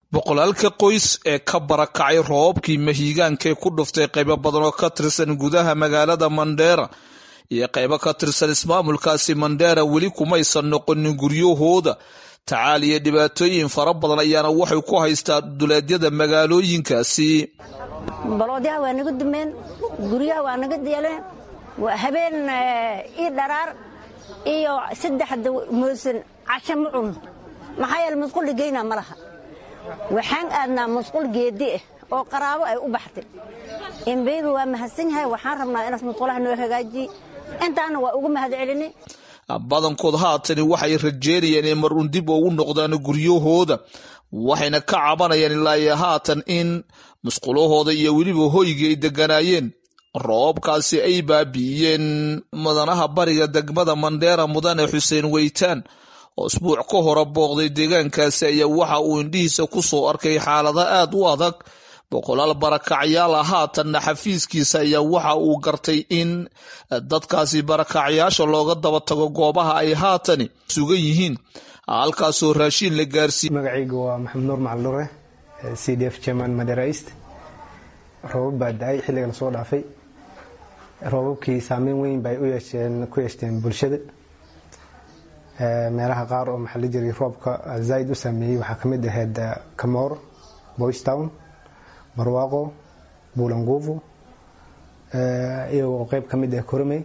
boqolaalka qoys ee ka barakacay roobabkii mahiigaankae ku dhuftay qaybo badan oo ka tirsan gudaha magaalada mandheera iyo qaybo ka tirsan ismaamulkaasi mandheera weli kumaysan noqonin guryahooda tacaal iyo dhibaatooyin fara badan ayaana waxay ku haystaa duleedyada magaalooyinkaasi baloodyaha waa naga dumeen guryaha waa naga deeleen habeen ii dharaar iyo saddexda moosan casho ma cun maxaa yeele musqulli geyna ma laha waxaan aadnaa musqul geedi ah oo qaraabo ay u baxtay embeyga waa mahadsan yahay waxaan rabnaa inaas musqulaha noo hagaajiye intaana waa ugu mahad celini badankood haatani waxay rajeynayeen in mar uun dib ugu noqdaan guryahooda waxayna ka cabanayaan ilaa iyo haatan in musqulahooda iyo weliba hoygii ay deganaayeen roobkaasi ay baabi'iyeen mudanaha bariga degmada mandheera mudane xuseen weytaan oo isbuuc ka hore booqday deegaankaasi ayaa waxa uu indhihiisa ku soo arkay xaalado aad u adag boqolaal barakacyaal ah haatanna xafiiskiisa ayaa waxa uu gartay in dadkaasi barakacyaasha looga daba tago goobaha ay haatani sugan yihiin halkaasoo raashiin la gaarsiiy magacayga waa maxamed nuur macalure c d f german madera east roobab baa da-ay xilliga lasoo dhaafay roobabkii saameyn weyn bay ku yeeshteen bulshada meelaha qaar oo maxaa la jiray roobka zaaid u saameeyey waxaa ka mid ahayd kamoor boystown barwaaqo buulanguufo iyagoo qeyb ka mid ah koromey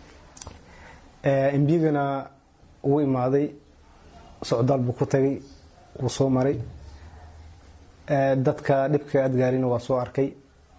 embigana wuu imaaday socdaal buu ku tagay wuu soo maray dadka dhibka adgaarina waa soo arkay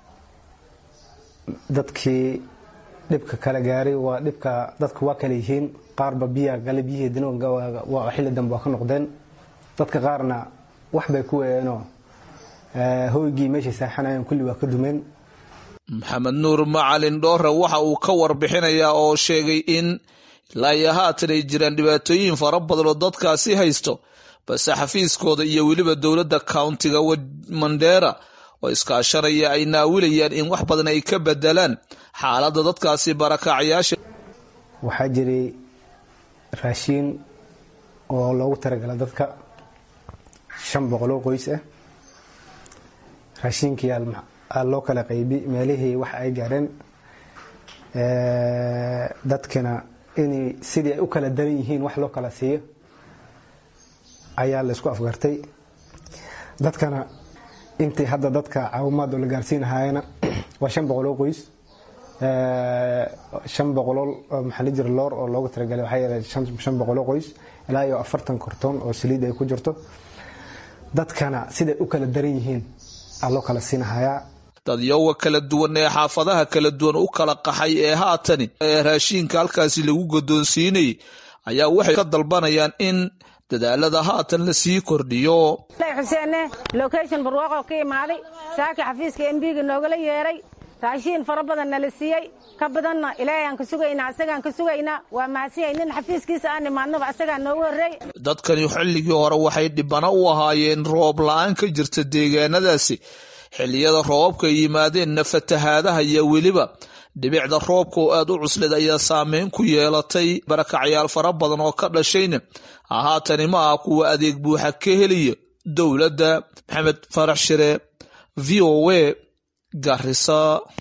dadkii dhibka kala gaaray waa dhibka dadka waa kala yihiin qaarba biyaa gale biyiheedina xilli dambe waa ka noqdeen dadka qaarna wax bay ku weeyeenoo hoygii meeshay saaxanayeen kulli waa ka dumeen maxamed nuur macalin dhoore waxa uu ka warbixinayaa oo sheegay in ilaa iyo haatan ay jiraan dhibaatooyin fara badan oo dadkaasi haysto balse xafiiskooda iyo weliba dowladda countiga mandheera oo iskaashanaya ay naawilayaan in wax badan ay ka bedelaan xaaladda dadkaasi barakacyaasha waxaa jiray raashiin oo loogu talagala dadka shan boqoloo qoys ah raashiinkii aa loo kala qaybi meelihii wax ay gaareen dadkana inay sidii ay u kala daran yihiin wax loo kala siiyo ayaa la isku afgartay dadkana intii hadda dadka caawimaad oo la gaarsiinahaayana waa shan boqoloo qoys shan boqoloo maxaa la jira loor oo loogu talagalay waxaa yeelay shan boqoloo qoys ilaa iyo afartan kortoon oo saliid ay ku jirto dadkana siday u kala daran yihiin aa loo kala siinahayaa dadyowa kala duwan ee xaafadaha kala duwan u kala qaxay ee haatani ee raashiinka halkaasi lagu godoonsiinayay ayaa waxay ka dalbanayaan in dadaalada haatan la sii kordhiyo xuseenne location barwaaqoo ka imaaday saaki xafiiska embiga noogala yeeray raashiin fara badan nala siiyey ka badanna ilaahay aan ka sugaynaa asagaan ka sugaynaa waa mahadsanyahay nin xafiiskiisa aan imaadnaba asagaa noogu horreey dadkani xilligii hore waxay dhibano u ahaayeen roob la-aan ka jirta deegaanadaasi xilliyada roobabka ay yimaadeenna fatahaadaha iyo weliba dhibicda roobka oo aad u cuslid ayaa saameyn ku yeelatay barakacyaal fara badan oo ka dhashayna haatani ma ah kuwa adeeg buuxa ka heliya dowladda maxamed farax shire v o a garisa